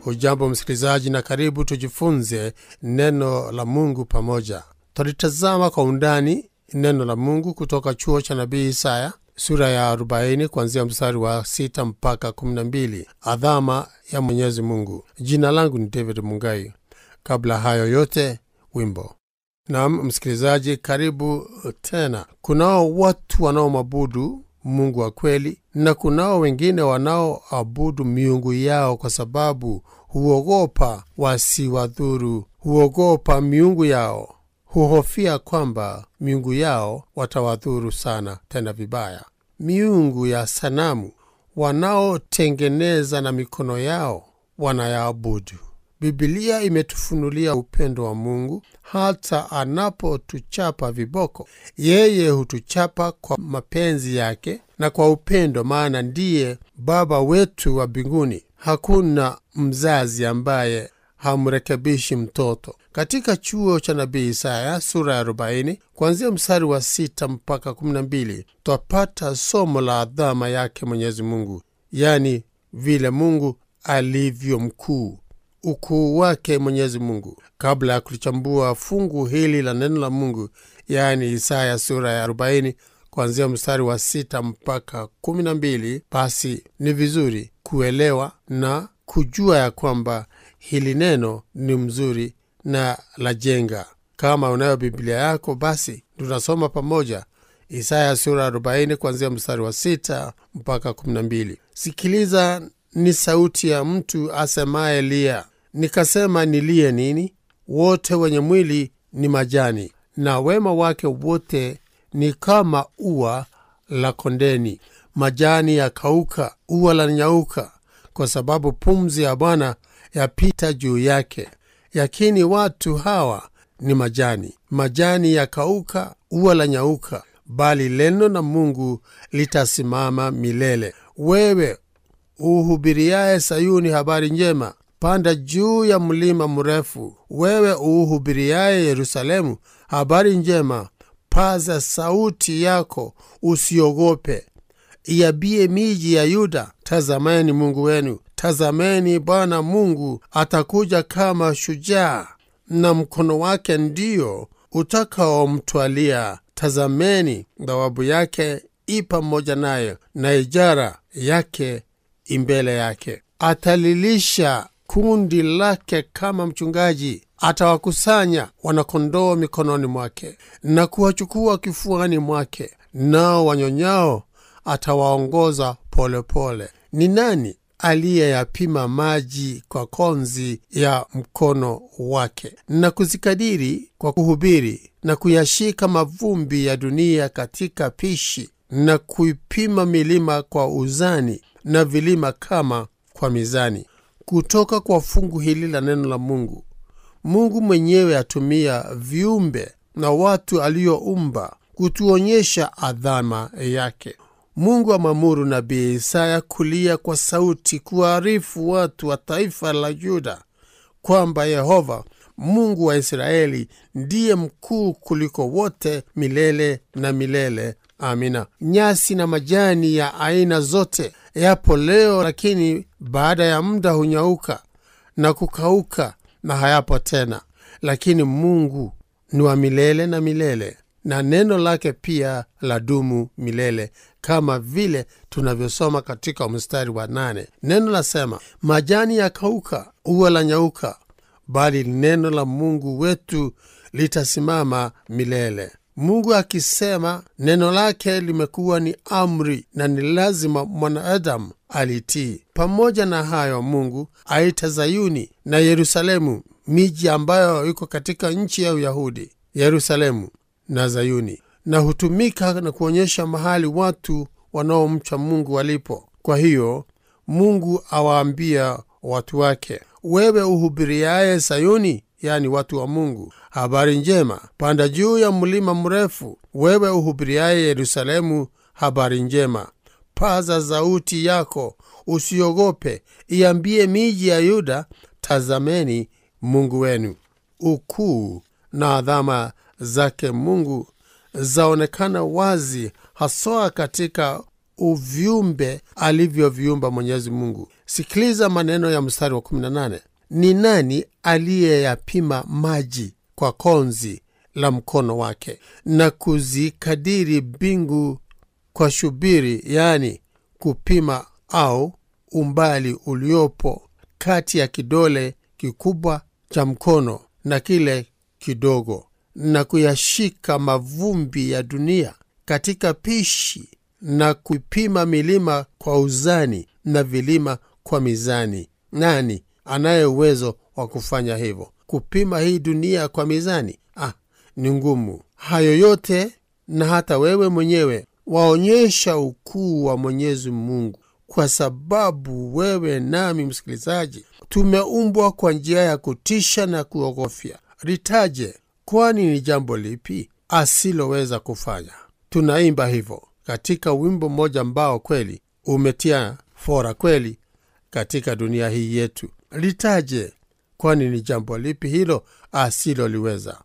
Hujambo msikilizaji, na karibu tujifunze neno la Mungu pamoja. Twalitazama kwa undani neno la Mungu kutoka chuo cha nabii Isaya sura ya 40 kuanzia mstari wa 6 mpaka 12, adhama ya Mwenyezi Mungu. Jina langu ni David Mungai. Kabla hayo yote, wimbo. Naam msikilizaji, karibu tena. Kunao watu wanaomwabudu Mungu wa kweli na kunao wengine wanaoabudu miungu yao kwa sababu huogopa wasiwadhuru, huogopa miungu yao, huhofia kwamba miungu yao watawadhuru sana, tena vibaya. Miungu ya sanamu wanaotengeneza na mikono yao wanayaabudu. Bibilia imetufunulia upendo wa Mungu. Hata anapotuchapa viboko, yeye hutuchapa kwa mapenzi yake na kwa upendo, maana ndiye Baba wetu wa mbinguni. Hakuna mzazi ambaye hamrekebishi mtoto. Katika chuo cha nabii Isaya sura ya 40 kuanzia mstari wa 6 mpaka 12 twapata somo la adhama yake Mwenyezi Mungu, yaani vile Mungu alivyo mkuu ukuu wake Mwenyezi Mungu. Kabla ya kulichambua fungu hili la neno la Mungu, yaani Isaya sura ya 40 kuanzia mstari wa 6 mpaka 12, basi ni vizuri kuelewa na kujua ya kwamba hili neno ni mzuri na la jenga. Kama unayo Biblia yako, basi tunasoma pamoja Isaya sura ya 40 kuanzia mstari wa 6 mpaka 12. Sikiliza, ni sauti ya mtu asemaye lia Nikasema, nilie nini? Wote wenye mwili ni majani, na wema wake wote ni kama ua la kondeni. Majani yakauka, ua la nyauka, kwa sababu pumzi ya Bwana yapita juu yake. Yakini watu hawa ni majani, majani yakauka, ua la nyauka, bali neno la Mungu litasimama milele. Wewe uhubiriaye Sayuni habari njema Panda juu ya mlima mrefu, wewe uuhubiriaye Yerusalemu habari njema. Paza sauti yako, usiogope. Iambie miji ya Yuda, tazameni Mungu wenu, tazameni Bwana Mungu atakuja kama shujaa, na mkono wake ndio utakaomtwalia. Tazameni, thawabu yake i pamoja naye, na ijara yake imbele yake. Atalilisha kundi lake kama mchungaji, atawakusanya wanakondoo mikononi mwake na kuwachukua kifuani mwake, nao wanyonyao atawaongoza polepole. Ni nani aliyeyapima maji kwa konzi ya mkono wake, na kuzikadiri kwa kuhubiri, na kuyashika mavumbi ya dunia katika pishi, na kuipima milima kwa uzani, na vilima kama kwa mizani? Kutoka kwa fungu hili la neno la Mungu, Mungu mwenyewe atumia viumbe na watu alioumba kutuonyesha adhama yake. Mungu amwamuru nabii Isaya kulia kwa sauti, kuwaarifu watu wa taifa la Yuda kwamba Yehova Mungu wa Israeli ndiye mkuu kuliko wote milele na milele. Amina. Nyasi na majani ya aina zote yapo leo, lakini baada ya muda hunyauka na kukauka na hayapo tena. Lakini Mungu ni wa milele na milele, na neno lake pia la dumu milele, kama vile tunavyosoma katika mstari wa nane. Neno lasema, majani yakauka, ua la nyauka, bali neno la Mungu wetu litasimama milele. Mungu akisema neno lake limekuwa ni amri na ni lazima mwanadamu alitii. Pamoja na hayo, Mungu aita Zayuni na Yerusalemu, miji ambayo iko katika nchi ya Uyahudi, Yerusalemu na Zayuni, na hutumika na kuonyesha mahali watu wanaomcha Mungu walipo. Kwa hiyo Mungu awaambia watu wake, wewe uhubiriaye Sayuni, yani watu wa Mungu, habari njema, panda juu ya mlima mrefu, wewe uhubiriaye Yerusalemu, habari njema, paza sauti yako, usiogope, iambie miji ya Yuda, tazameni Mungu wenu. Ukuu na adhama zake Mungu zaonekana wazi, haswa katika uviumbe alivyoviumba Mwenyezi Mungu. Sikiliza maneno ya mstari wa 18: ni nani aliyeyapima maji kwa konzi la mkono wake na kuzikadiri mbingu kwa shubiri, yaani kupima au umbali uliopo kati ya kidole kikubwa cha mkono na kile kidogo, na kuyashika mavumbi ya dunia katika pishi, na kupima milima kwa uzani na vilima kwa mizani. Nani anaye uwezo wa kufanya hivyo? Kupima hii dunia kwa mizani? Ah, ni ngumu. Hayo yote na hata wewe mwenyewe waonyesha ukuu wa Mwenyezi Mungu, kwa sababu wewe nami, msikilizaji, tumeumbwa kwa njia ya kutisha na kuogofya. Litaje, kwani ni jambo lipi asiloweza kufanya? Tunaimba hivyo katika wimbo mmoja ambao kweli umetia fora kweli katika dunia hii yetu. Litaje, kwani ni jambo lipi hilo asiloliweza?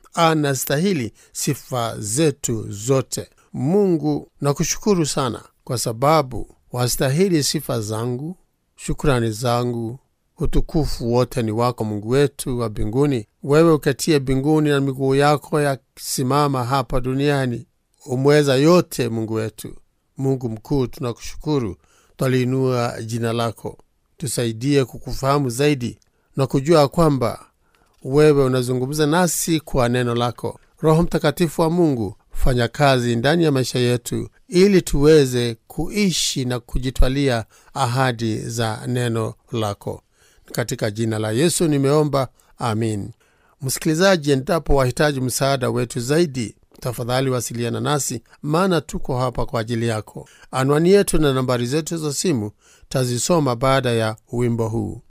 Anastahili sifa zetu zote. Mungu, nakushukuru sana kwa sababu wastahili sifa zangu, shukrani zangu, utukufu wote ni wako, Mungu wetu wa mbinguni. Wewe uketie mbinguni na miguu yako yasimama hapa duniani, umweza yote, Mungu wetu, Mungu mkuu, tunakushukuru, twaliinua jina lako. Tusaidie kukufahamu zaidi na kujua kwamba wewe unazungumza nasi kwa neno lako. Roho Mtakatifu wa Mungu, fanya kazi ndani ya maisha yetu ili tuweze kuishi na kujitwalia ahadi za neno lako. Katika jina la Yesu nimeomba, amin. Msikilizaji, endapo wahitaji msaada wetu zaidi, tafadhali wasiliana nasi, maana tuko hapa kwa ajili yako. Anwani yetu na nambari zetu za simu tazisoma baada ya wimbo huu.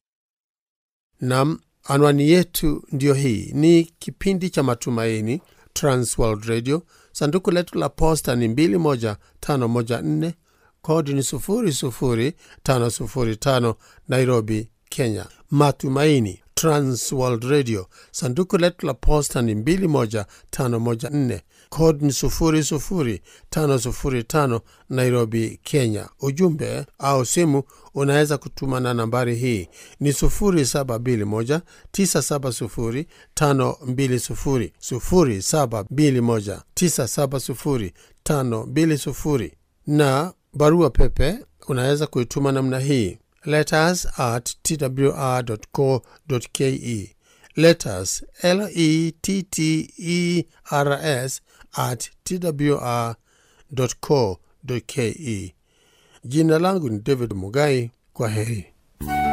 Nam, anwani yetu ndiyo hii. Ni kipindi cha Matumaini, Transworld Radio. Sanduku letu la posta ni 21514 kodi ni 00505 Nairobi, Kenya. Matumaini, Transworld Radio. Sanduku letu la posta ni 21514 kodi ni 00505 Nairobi, Kenya. Ujumbe au simu unaweza kutuma na nambari hii ni 0721 970 520 0721 970 520 na barua pepe unaweza kuituma namna hii letters at twr.co.ke letters letters at twr.co.ke jina langu ni david mugai kwa heri